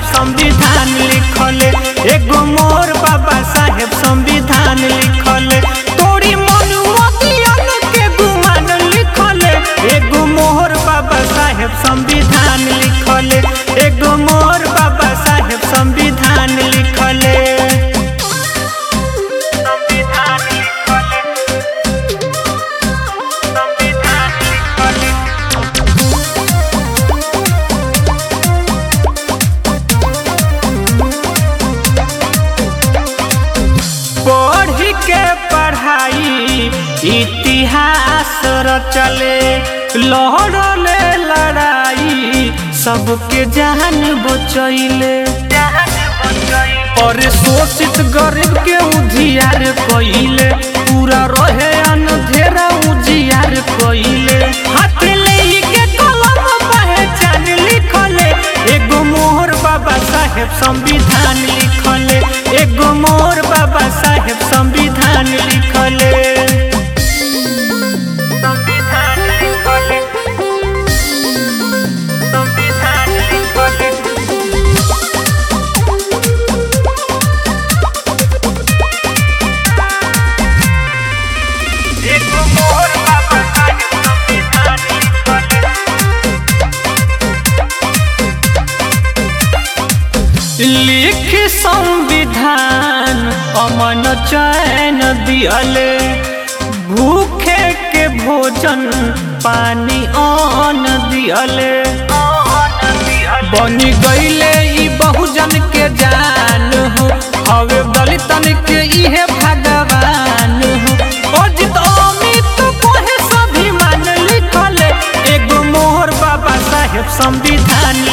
साहेब संविधान लिखले एगो मोर बाबा साहेब संविधान लिखले तोरी मनुमतियन के गुमान लिखले एगो मोहर बाबा साहेब संविधान लिखले एगो मोर बाबा साहेब संविधान लिखले संविधान लिखले संविधान लिखले पढ़ के पढ़ाई इतिहास रचले लहरले लड़ाई सबके जान बचैले और शोषित गरीब के उधियार कइले पूरा रहे अनधेरा उजियार कइले हाथ लेके कलम पहचान लिखले एगो मोहर बाबा साहेब संविधान लिखले एगो मोर बाबा साहेब संविधान लिखले संविधान लिखले संविधान लिखले एगो मोहर बाबा साहेब संविधान लिखले लिख संविधान अमन चैन दियले भूखे के भोजन पानी अन्न दियले बनी गईले ई बहुजन के जान हो हवे दलितन के इहे भगवान हो अजित अमित कोहे सभी मान लिखले एगो मोहर बाबा साहेब संविधान